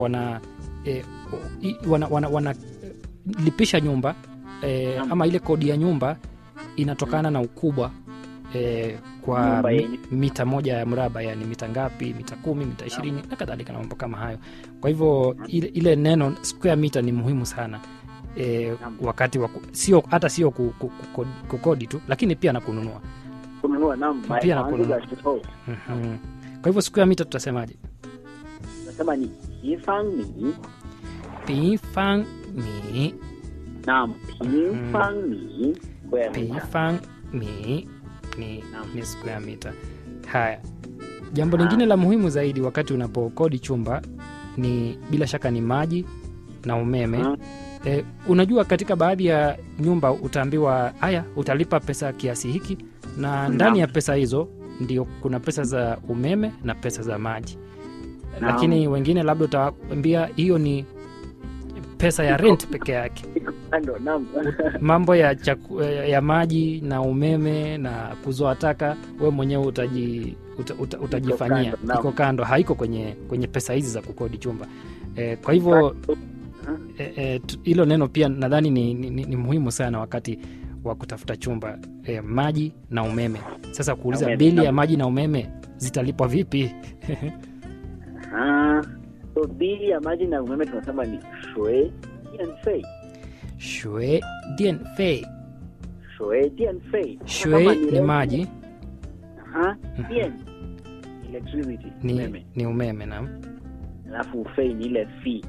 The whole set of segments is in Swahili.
wana e, i- wana, wana, wana lipisha nyumba e, Naam. ama ile kodi ya nyumba inatokana na ukubwa e, kwa Nyumba mi, yenye- mita moja ya mraba yani mita ngapi mita kumi mita ishirini na kadhalika na mambo kama hayo kwa hivyo ile, ile neno square meter ni muhimu sana e, Naam. wakati wa ku- sio hata sio ku- ku- ku- kukodi tu lakini pia na kununua kununua naam Pia na maanzo kununua. ya tofauti Mhm. kwa hivyo square meter tutasemaje nasema ni pifangmi pifang mi naam pifangmi square meter pifang mi ni, Naam. ni square meter haya jambo lingine la muhimu zaidi wakati unapokodi chumba ni bila shaka ni maji na umeme Ah, e, unajua katika baadhi ya nyumba utaambiwa haya utalipa pesa kiasi hiki na ndani ya pesa hizo ndio kuna pesa za umeme na pesa za maji Naam. lakini wengine labda utaambia hiyo ni pesa ya rent peke yake iko kando naam mambo ya, chaku, ya maji na umeme na kuzoa taka we mwenyewe utaji, uta, uta, utajifanyia kando, naam. iko kando haiko kwenye, kwenye pesa hizi za kukodi chumba e, kwa hivyo e, e, tu- hilo neno pia nadhani ni, ni, ni, ni muhimu sana wakati wa kutafuta chumba e, maji na umeme sasa kuuliza Umeme, bili ya naam. maji na umeme zitalipwa vipi Ah, so bili ya maji na umeme tunasema ni shui dianfei shwe dien fei shui dianfei shwe ni maji Aha, dien electricity ni umeme ni umeme na alafu fei ni ile fee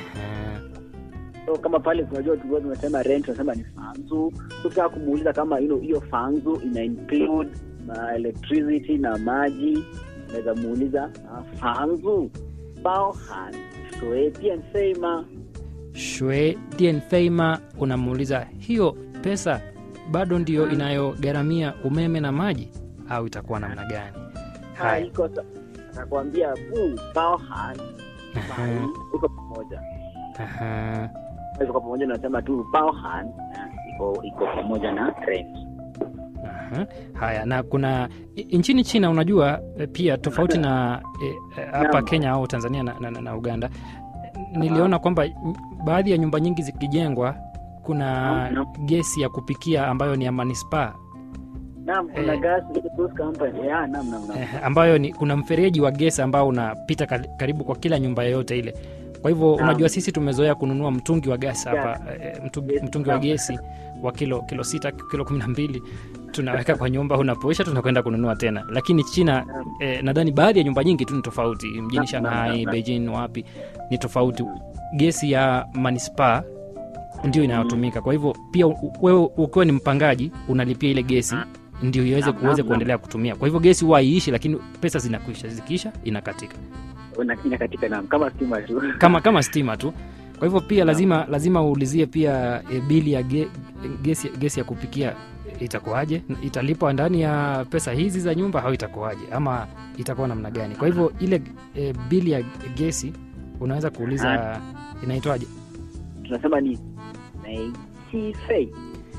so kama pale tunajua tulikuwa tumesema rent tunasema ni fanzu tutaka kumuuliza kama hilo hiyo fanzu ina include na electricity na maji unaweza muuliza ah, fanzu baohan shui dianfei ma shwe dien feima unamuuliza hiyo pesa bado ndiyo inayogharamia umeme na maji au itakuwa namna gani haya iko sa- atakwambia bu baohan Aha, iko pamoja aha. iko pamoja nasema tu baohan ah, iko iko pamoja na rent Aha. haya na kuna i- nchini china unajua eh, pia tofauti na eh, eh, hapa Naam. kenya au tanzania na, na, na uganda eh, niliona kwamba m- baadhi ya nyumba nyingi zikijengwa kuna Naam, naam. gesi ya kupikia ambayo ni ya manispaa naam kuna Eh. gas gas company ya naam naam naam eh, ambayo ni kuna mfereji wa gesi ambao unapita kar- karibu kwa kila nyumba yoyote ile kwa hivyo Naam. unajua sisi tumezoea kununua mtungi wa gasi hapa Gas. eh, mtungi, Yes, mtungi wa naam. gesi wa kilo kilo sita kilo kumi na mbili tunaweka kwa nyumba unapoisha tunakwenda kununua tena lakini china Naam. eh, nadhani baadhi ya nyumba nyingi tu ni tofauti mjini Naam, shanghai naam, naam. beijing wapi ni tofauti gesi ya manispaa ndio inayotumika kwa hivyo pia u- wewe ukiwa ni mpangaji unalipia ile gesi ndio iweze Naam, kuweze naam, kuendelea kutumia kwa hivyo gesi huwa haiishi lakini pesa zinakwisha zikiisha inakatika Una- ina katika naam kama stima tu kama kama stima tu kwa hivyo pia lazima lazima uulizie pia e, bili ya ge, gesi, gesi ya kupikia itakuwaje italipwa ndani ya pesa hizi za nyumba au itakuwaje ama itakuwa namna gani kwa hivyo ile e, bili ya gesi unaweza kuuliza inaitwaje tunasema ni mei chi fei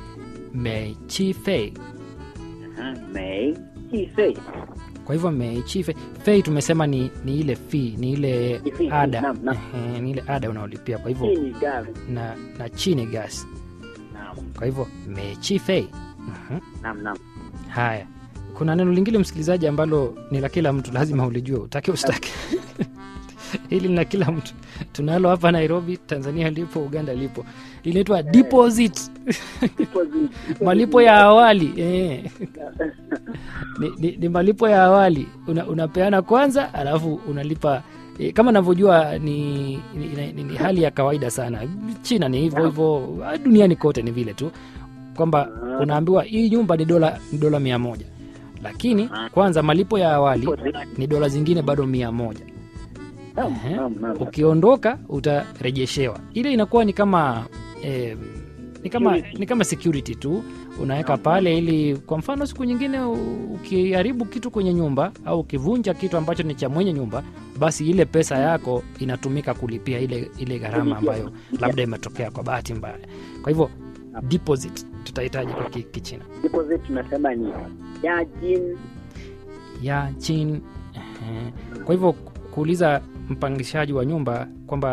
mechi fei Aha, mei chi fei kwa hivyo mechi fei fei tumesema ni, ni ile fee ni ile Ni fee, ada naam, naam. Ehe, ni ile ada unaolipia kwa hivyo hii ni gas na, na chini gas naam kwa hivyo mechi fei Mhm. naam naam haya kuna neno lingine msikilizaji ambalo ni la kila mtu lazima ulijue utake ustake hili ni la kila mtu tunalo hapa nairobi tanzania lipo uganda lipo linaitwa deposit Deposit. malipo ya awali eh. ni, ni, ni malipo ya awali una, unapeana kwanza alafu unalipa e, kama navyojua ni, ni, ni, ni, ni hali ya kawaida sana china ni hivyo hivyo ah, duniani kote ni vile tu kwamba unaambiwa hii nyumba ni dola ni dola mia moja lakini kwanza malipo ya awali Deposit. ni dola zingine bado mia moja Naam, Ehe. naam, naam. ukiondoka utarejeshewa ile inakuwa ni kama eh, ni kama Security. ni kama security tu unaweka Naam, pale ili kwa mfano siku nyingine u- ukiharibu kitu kwenye nyumba au ukivunja kitu ambacho ni cha mwenye nyumba basi ile pesa yako inatumika kulipia ile ile gharama Kulipia. ambayo labda imetokea kwa bahati mbaya kwa hivyo Naam. deposit tutahitaji kwa ki- kichina Deposit tunasema ni yajin ya chin Ehe. kwa hivyo ku- kuuliza mpangishaji wa nyumba kwamba